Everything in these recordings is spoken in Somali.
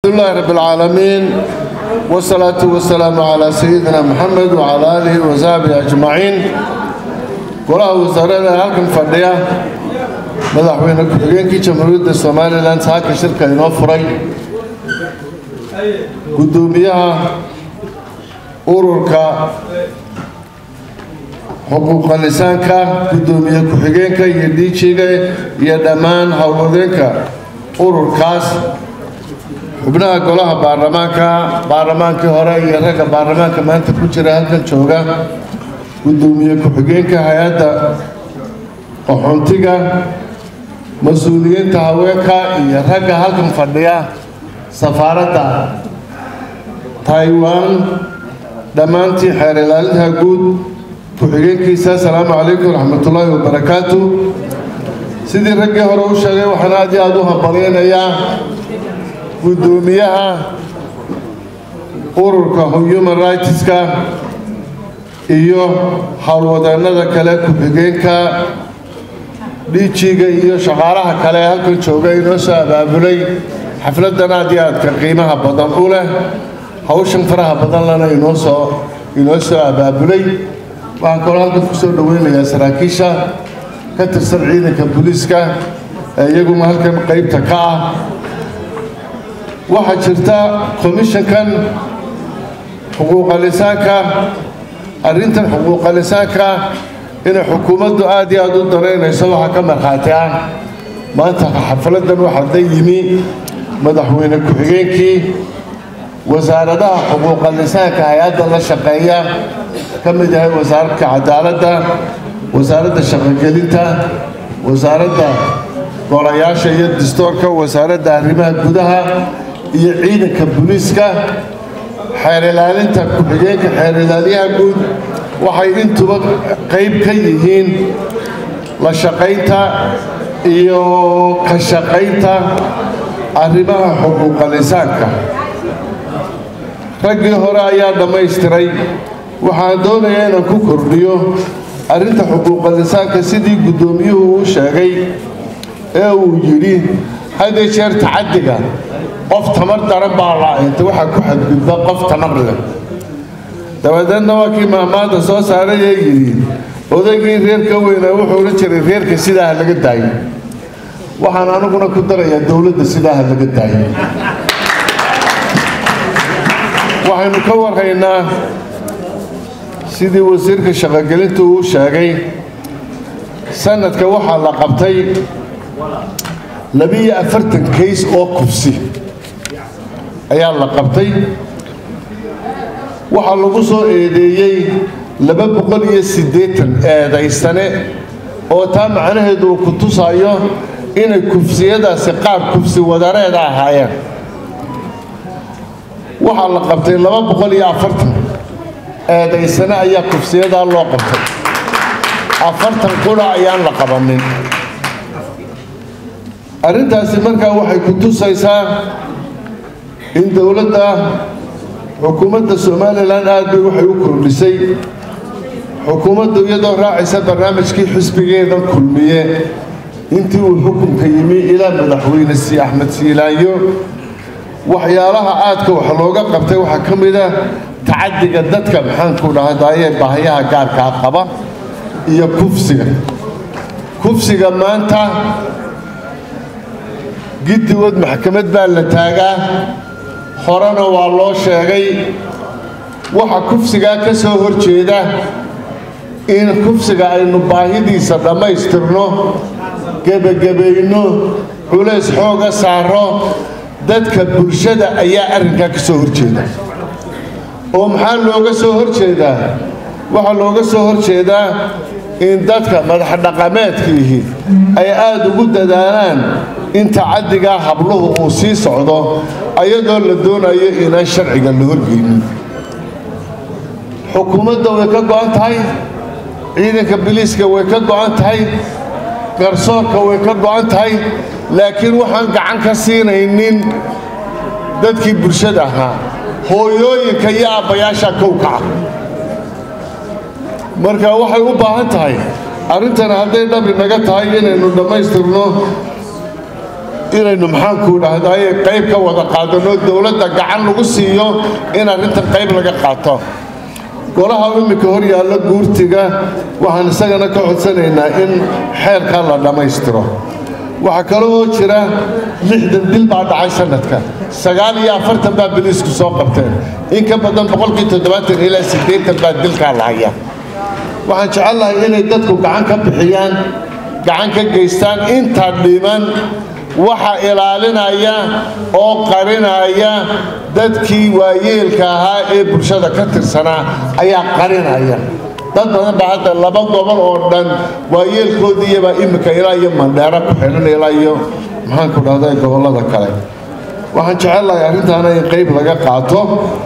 لله رب العالمين والصلاة والسلام على سيدنا محمد وعلى آله وصحبه أجمعين golaha wasaarada halkan fadhiya madaxweyne ku-xigeenkii jamhuuriyadda somalilan saaka shirka inoo furay guddoomiyaha ururka xuquuqa lisaanka guddoomiye ku-xigeenka iyo dhiijiga iyo dhammaan howlwadeenka ururkaas xubnaha golaha baarlamaanka baarlamaankii hore iyo ragga baarlamaanka maanta ku jira halkan jooga guddoomiye ku-xigeenka hay-adda qaxoontiga mas-uuliyiinta haweenka iyo ragga halkan fadhiya safaaradda taiwan dhammaantii xeer ilaalinta guud ku-xigeenkiisa asalaamu calaykum waraxmatullaahi wabarakaatu sidii raggii hore u sheegay waxaan aad iyo aada u hambalyaynayaa guddoomiyaha ururka human rightska iyo howlwadeennada kale ku-xigeenka dhiijiga iyo shaqaalaha kale ee halkan jooga inoo soo abaabulay xafladdan aad iyo aadka qiimaha badan u leh hawshan faraha badan lana inoo soo inoo soo abaabulay waxaan kaloo halkan ku soo dhoweynayaa saraakiisha ka tirsan ciidanka booliiska ee iyaguna halkan qaybta ka ah waxaa jirta komishankan xuquuqa lisaanka arrintan xuquuqa lisaanka inay xukuumaddu aad iyo aad u daraynayso waxaa ka markhaati ah maanta xafladdan waxaa da yimi madaxweyne ku-xigeenkii wasaaradaha xuquuqa lisaanka hay-adda la shaqeeya ka mid yahay wasaaradka cadaaladda wasaaradda shaqogelinta wasaaradda golayaasha iyo dastoorka wasaaradda arrimaha gudaha iyo ciidanka booliiska xeer ilaalinta ku-xigeenka xeer ilaaliyaha guud waxay intuba qayb ka yihiin la shaqaynta iyo ka shaqaynta arrimaha xuquuqa lisaanka raggii hore ayaa dhammaystiray waxaan doonayaa inaan ku kordhiyo arrinta xuquuqa lisaanka sidii guddoomiyuhu uu sheegay ee uu yidhi hadee jeer tacaddiga qof tamar daran baa la-aynta waxaa ku xadgudba qof tamar leh dabadeedna waa kii maamaada soo saaray ee yidhi odaygii reerka weynaa wuxuu odhan jiray reerka sidaa ha laga daayo waxaan aniguna ku darayaa dowladda sidaa ha laga daayo waxaynu ka warhaynaa sidii wasiirka shaqogelintu uu sheegay sanadka waxaa la qabtay labiyo afartan kays oo kufsi ayaa la qabtay waxaa lagu soo eedeeyey laba boqol iyo siddeetan eedaysane oo taa macnaheedu uu ku tusayo inay kufsiyadaasi qaar kufsi wadareeda ahaayeen waxaa la qabtay laba boqol iyo afartan eedaysane ayaa kufsiyadaa loo qabtay afartan qura ayaan la qabanin arrintaasi markaa waxay ku tusaysaa in dowladda xukuumadda somalilan aad bay waxay u kordhisay xukuumaddu iyadoo raacaysa barnaamijkii xisbigeedan kulmiye intii uu xukunka yimi ilaa madaxweyne si axmed siilaanyo waxyaalaha aadka wax looga qabtay waxaa ka mid ah tacaddiga dadka maxaanku dhahdaayee baahayaha gaarkaa qaba iyo kufsiga kufsiga maanta giddigood maxkamad baa la taagaa horena waa loo sheegay waxa kufsigaa ka soo hor jeeda in kufsiga aynu baahidiisa dhammaystirno gebagabayno culays xooga saaro dadka bulshada ayaa arrinkaa ka soo horjeeda oo maxaa looga soo horjeedaa waxaa looga soo horjeedaa in dadka madaxdhaqameedkiihi ay aada ugu dadaalaan in tacaddigaa habluhu uu sii socdo ayadoo la doonayo inaan sharciga la horgeynin xukuumadda way ka go-an tahay ciidanka biliiska way ka go-an tahay garsoorka way ka go-an tahay laakiin waxaan gacan ka siinaynin dadkii bulshada ahaa hooyooyinka iyo aabbayaasha kowkaca marka waxay u baahan tahay arrintan hadday dhabi naga tahay inaynu dhammaystirno inaynu maxaanku dhahdaye qayb ka wada qaadano dowladda gacan lagu siiyo in arrintan qayb laga qaato golaha imminka hor yaalla guurtiga waxaan isagana ka codsanaynaa in xeerkaa la dhammaystiro waxaa kale oo jira lixdan dil baa dhacay sanadka sagaal iyo afartan baa biliisku soo qabteen in ka badan boqolkii toddobaatan ilaa siddeetan baa dilkaa la haya waxaan jecellahay inay dadku gacan ka bixiyaan gacan ka geystaan intaa dhiman waxa ilaalinaya oo qarinaya dadkii waayeelka ahaa ee bulshada ka tirsanaa ayaa qarinaya dad badan baa hadda laba gobol oo dhan waayeelkoodiiyabaa iminka ilaa iyo mandheero ku xidhan ilaa iyo maxaanku dhahday gobollada kale waxaan jecellahay arrintaana in qayb laga qaato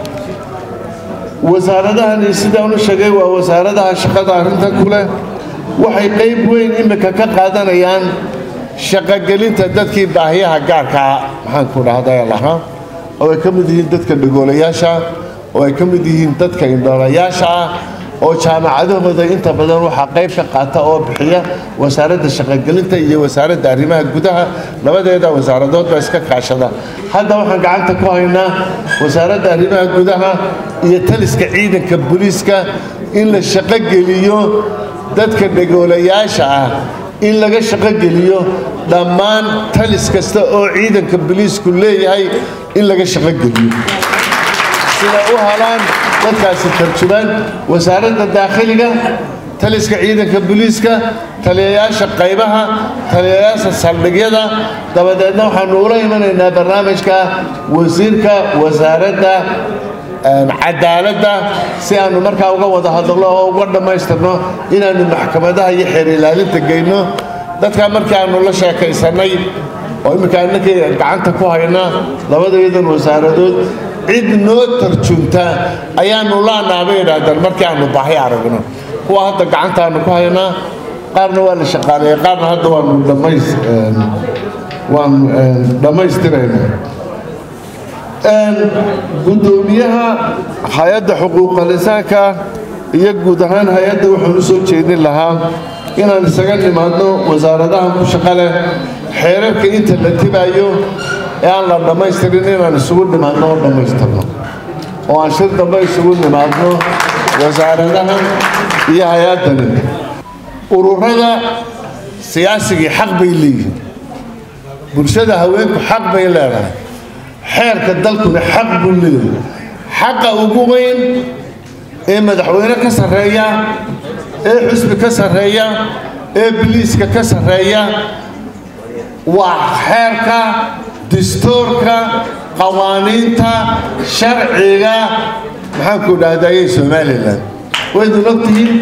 wasaaradahani sidaan u sheegay waa wasaaradaha shaqada arrintan ku leh waxay qayb weyn iminka ka qaadanayaan shaqogelinta dadkii baahiyaha gaarkaa maxaanku dhahday lahaa oo ay ka mid yihiin dadka dhagoolayaasha oo ay ka mid yihiin dadka indhoolayaasha ah oo jaamacadahooda inta badan waxaa qayb ka qaata oo bixiya wasaaradda shaqogelinta iyo wasaaradda arrimaha gudaha labadeeda wasaaradood baa iska kaashada hadda waxaan gacanta ku haynaa wasaaradda arrimaha gudaha iyo taliska ciidanka booliiska in la shaqogeliyo dadka dhagoolayaasha ah in laga shaqogeliyo dhammaan talis kasta oo ciidanka booliisku leeyahay in laga shaqogeliyo siday u helaan dadkaasi tarjumaan wasaaradda daakhiliga taliska ciidanka booliiska taliyayaasha qaybaha taliyayaasha saldhigyada dabadeedna waxaanu ula imanaynaa barnaamijka wasiirka wasaaradda cadaaladda si aanu markaa uga wada hadalno oo uga dhammaystirno inaanu maxkamadaha iyo xeer ilaalinta geyno dadkaa markii aanu la sheekaysannay oo imminka annakii gacanta ku hayna labadayadan wasaaradood cid noo tarjunta ayaanu laanaabay idhaahdeen markii aanu baahi aragno kuwa hadda gacantaanu ku haynaa qaarna waa la shaqaaleeyey qaarna hadda waanu dhammays waanu dhammaystirayna guddoomiyaha hay-adda xuquuqal insaanka iyo guud ahaan hay-adda waxaan u soo jeedin lahaa inaan isaga nimaadno wasaaradaha ku shaqo leh xeerarka inta la tibaayo ee aan la dhammaystirin inaan isugu nimaadno oo dhammaystirno oo aan shir dambe isugu nimaadno wasaaradaha iyo hay-addani ururada siyaasigii xaq bay leeyihiin bulshada haweenku xaq bay leedahay xeerka dalkuna xaq buu leeyahay xaqa ugu weyn ee madaxweyne ka sarreeya ee xusbi ka sarreeya ee biliiska ka sarreeya waa xeerka distoorka qawaaniinta sharciga maxaanku dhahdaayey somalilan waydun ogtihiin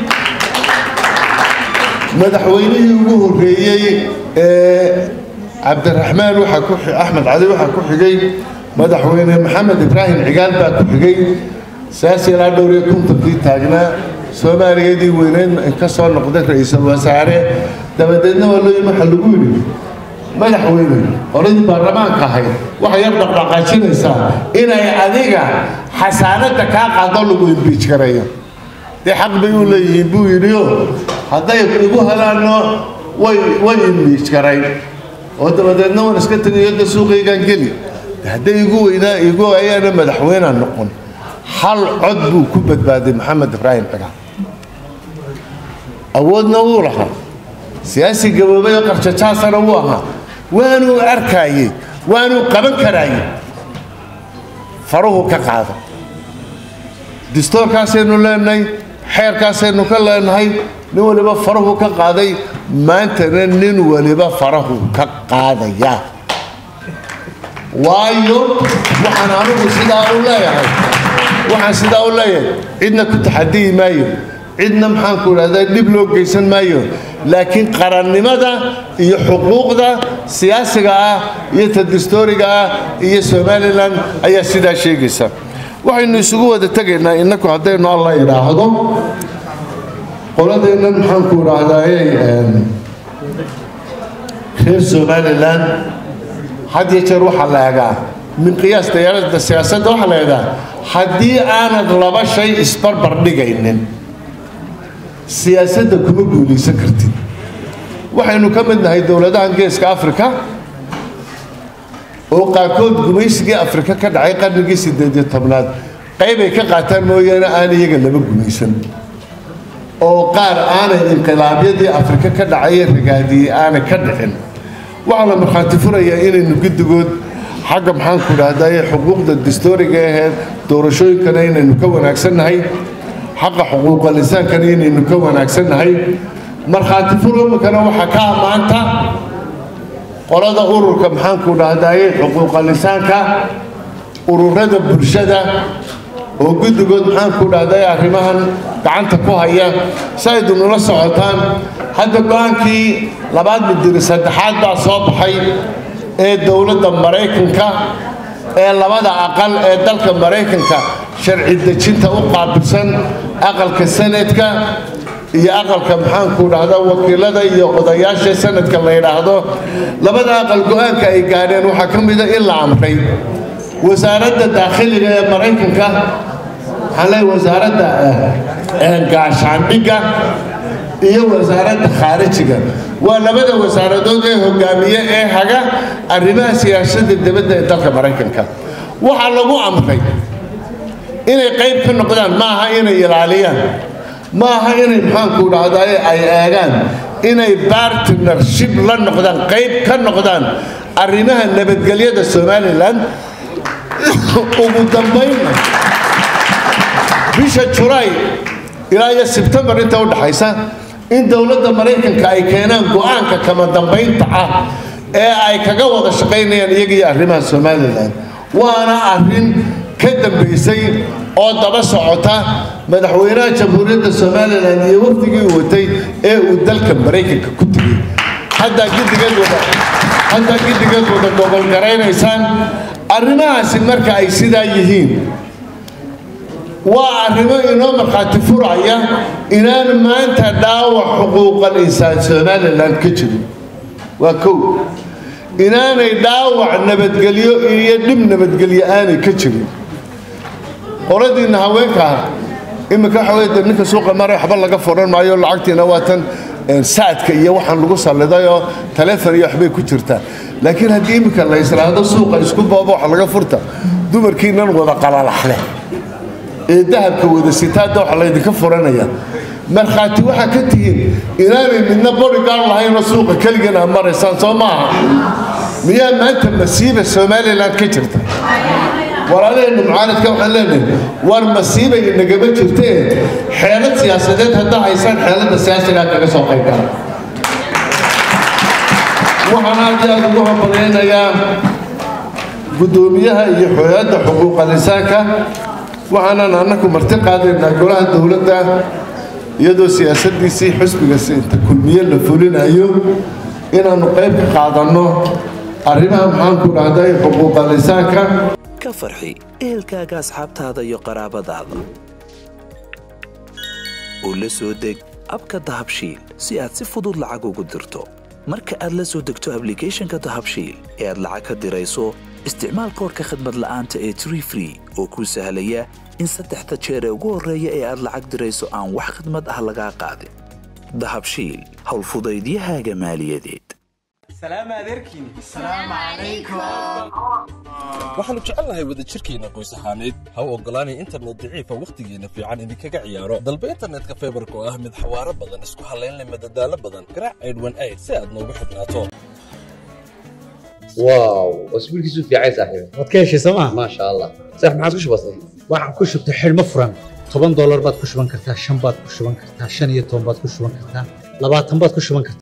madaxweynihii ugu horreeyey ee cabdiraxmaan waxaa ku axmed cali waxaa ku xigay madaxweyne maxamed ibraahim cigaal baa ku xigay saas ilaa dhowr iyo kontonkii taagnaa soomaaliyadii weyneyd ka soo noqday ra-iisul wasaare dabadeedna waa loo yimi waxaa lagu yidhi madaxweyne oradii baarlamaanka ahayd waxay yar dhaqdhaqaajinaysaa inay adiga xasaanadda kaa qaado lagu imbiij gareeyo dee xaq bay u leeyihiin buu yidhio hadday igu helaanno way way imbiij garayn oo dabadeedna waan iska tegayo da suuqaygaan geli hadday igu weynaa igu ayaana madaxweynea noqon hal cod buu ku badbaaday maxamed ibraahim cigaal awoodna wuu lahaa siyaasi gaboobay oo qarjajaasana wuu ahaa waanuu arkaayey waanuu qaban karaayey faruhu ka qaada distoorkaasaynu leenahay xeerkaasaynu ka leenahay nin waliba farahu ka qaaday maantana nin waliba farahu ka qaadaya waayo waxaan anigu sidaa u leeyahay waxaan sidaa u leeyahay cidna ku taxadiyi maayo cidna maxaanku idhahdaa dhib loo geysan maayo laakiin qarannimada iyo xuquuqda siyaasiga ah iyo ta distooriga ah iyo somalilan ayaa sidaa sheegaysa waxaynu isugu wada tegaynaa innaku haddaynu alla idhaahdo qoladeennan maxaanku idhaahdaaye reer somalilan had iyo jeer waxaa la egaa min qiyaas dayaaradda siyaasadda waxaa la egaa haddii aanad laba shay isbarbar dhigaynin siyaasadda kuma guulaysan kartid waxaynu ka mid nahay dowladahan geeska africa oo qaarkood gumaysigii afrika ka dhacay qarnigii sideed iyo tobnaad qaybay ka qaataan mooyaane aan iyaga laba gumaysan oo qaar aanay inqilaabyadii afrika ka dhacay ragaadiyey aanay ka dhicin waxaa la markhaati furayaa inaynu guddigood xagga maxaanku dhahdaye xuquuqda dastooriga aheed doorashooyinkana inaynu ka wanaagsannahay xaqa xuquuqa lisaankana inaynu ka wanaagsannahay markhaati furomikana waxaa ka ammaanta qolada ururka maxaanku dhahdaye xuquuqa lisaanka ururada bulshada oo guddigood maxaanku dhahday arrimahan gacanta ku haya si aydu nula socotaan hadda go-aankii labaad midiri saddexaad baa soo baxay ee dowladda maraykanka ee labada aqal ee dalka maraykanka sharci dejinta u qaabilsan aqalka sanadka iyo aqalka maxaanku dhahda wakiilada iyo odayaasha sanadka la yidhaahdo labada aqal go-aanka ay gaadheen waxaa ka mida in la amray wasaaradda daakhiliga ee maraykanka waxaan leeyahay wasaaradda gaashaandhigga iyo wasaaradda khaarijiga waa labada wasaaradood ee hogaamiye ee haga arrimaha siyaasadda dibadda ee dalka maraykanka waxaa lagu amray inay qayb ka noqdaan ma aha inay ilaaliyaan ma aha inay maxaanku dhahdaye ay eegaan inay bartnership la noqdaan qayb ka noqdaan arrimaha nabadgelyada somalilan ugu dambaynna bisha julaay ilaa iyo sebtembar inta u dhaxaysa in dowladda maraykanka ay keenaan go-aanka kama dambaynta ah ee ay kaga wada shaqaynayaan iyagiyo arrimaha somalilan waana arrin ka dambaysay oo daba socota madaxweynaha jamhuuriyadda somalilan iyo wafdigii uu watay ee uu dalka maraykanka ku tegey haddaa giddigeed wada haddaa giddigeed wada gobolgaraynaysaan arrimahaasi marka ay sidaa yihiin waa arrimo inoo markhaati furaya inaan maanta dhaawac xuquuqal insaan somalilan ka jirin waa kow inaanay dhaawac nabadgelyo iyo dhib nabadgelyo aanay ka jirin qoladiinna haweenkaa iminka waxa wey de ninka suuqa mara waxba laga furan maayo lacagtiina waa tan saadka iyo waxaan lagu sallidayoo taleefon iyo waxbay ku jirtaa laakiin haddii iminka la israado suuqa isku boobo wax laga furta dumarkiinan wada qalalaxle ee dahabka wada sitaada waxa laydinka furanaya markhaati waxaa ka tihiin inaanay midna bodygaard lahaynoo suuqa keligan aa maraysaan soo maaha miyaa maanta masiiba somalilan ka jirta walaalaheenna mucaaradka waxaan leenahay war masiiba inagama jirtee xeelad siyaasadeed haddaa haysaan xeeladda siyaasigaa kaga soo qayb gala waxaan aad iyo aad ugu hambalyaynayaa guddoomiyaha iyo xooyadda xuquuqa lisaanka waxaanan annaku marti qaadaynaa golaha dowladda iyadoo siyaasaddiisii xusbiga inta kulmiye la fulinayo inaannu qayb ka qaadanno arrimaha maxaanku dhahday xuquuqa lisaanka ka farxi ehelkaaga asxaabtaada iyo qaraabadaada oo la soo deg abka dahabshiil si aad si fudud lacag ugu dirto marka aad la soo degto ablicathonka dahabshiil ee aad lacag ka dirayso isticmaal koorka khadmad la'aanta ee tree free oo kuu sahlaya in saddexda jeer ee ugu horreeya ee aad lacag dirayso aan wax khidmad ah lagaa qaadin dahabshiil howlfudaydiyahaaga maaliyadeed waxaannu jecelnahay wadajirkeenna qoys ahaaneed ha u oggolaanay internet daciifa wakhtigeenna fiican idinkaga ciyaaro dalba internetka faybarka oo ah mid xawaaro badan isku hallaynleh madadaalo badan garaac aydhwan ayd si aad noogu xidhnaato واو اسبوع كيسو في عايز صاحبي waad ka heshay sooma ما شاء الله صح ما عادش بسيط waxaan ku shubtay xidhmo furan toban doolar baad ku shuban kartaa shan baad ku shuban kartaa shan iyo toban baad ku shuban kartaa labaatan baad ku shuban kartaa